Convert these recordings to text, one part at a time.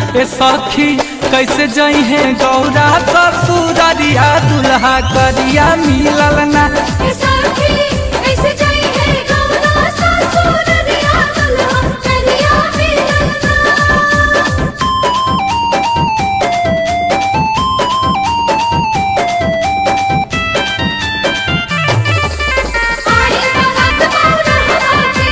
ए सखी कैसे जई है गौरा ससुररिया दुल्हा करिया मिलल ना ए सखी कैसे जाई है गौरा ससुर रिया दुल्हा करिया मिलना आई बारात बौरा के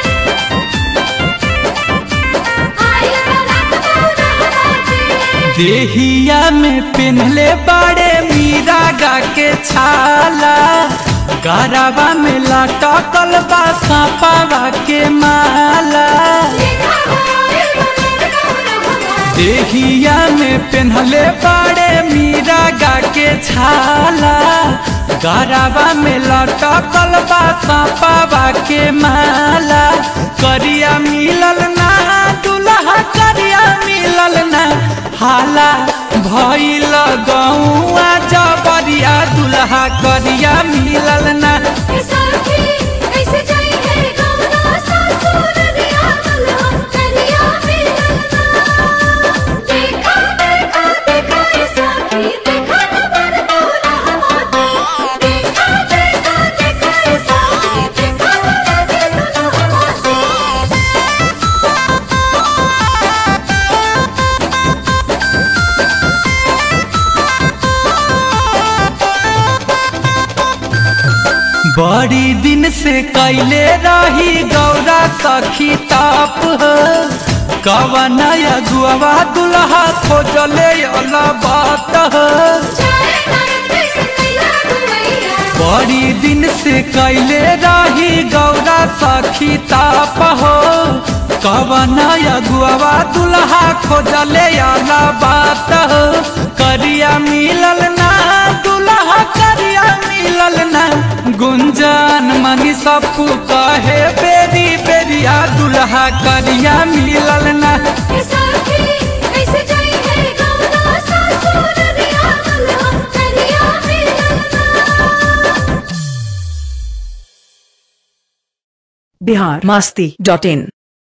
आई बारात बौरा के देहिया में पिन्हले बड़े मीरा गा के छाला गरबा में लटकल बा सापावा के माला देखा होए बनर गौरा देहिया में पिन्हले बड़े मीरा गा के छाला गरबा में लटकल बा सापावा के माला करिया मिलल ना दुल्हा करिया मिलल ना हाला भइल गौआ जबरिया दुल्हा करिया मिलल ना ए सखी कैसे जाई है गौरा ससुर रिया दुल्हा करिया मिलना देखा देखा देखा ए सखी देखा न बर गौरा मोती देखा देखा देखा ए सखी देखा न बर दुल्हा मोती बड़ी दिन से कैले रही गौरा सखी ताप हो कवन अगुआ दुल्हा खोजले अला बात हो जाए नरक कैसे कैला गुवैया बड़ी दिन से कैले रही गौरा सखी ताप हो कवन अगुआ दुल्हा खोजले अला बात हो करिया मिलल ना दुल्हा करिया मिलल ना गुंजन मनी सबको कहे बेरी बेरिया दुल्हा करिया मिलल ना ए सखी कैसे जाई है गौरा ससुर रिया दुल्हा करिया मिलना बिहार मास्ती डॉट इन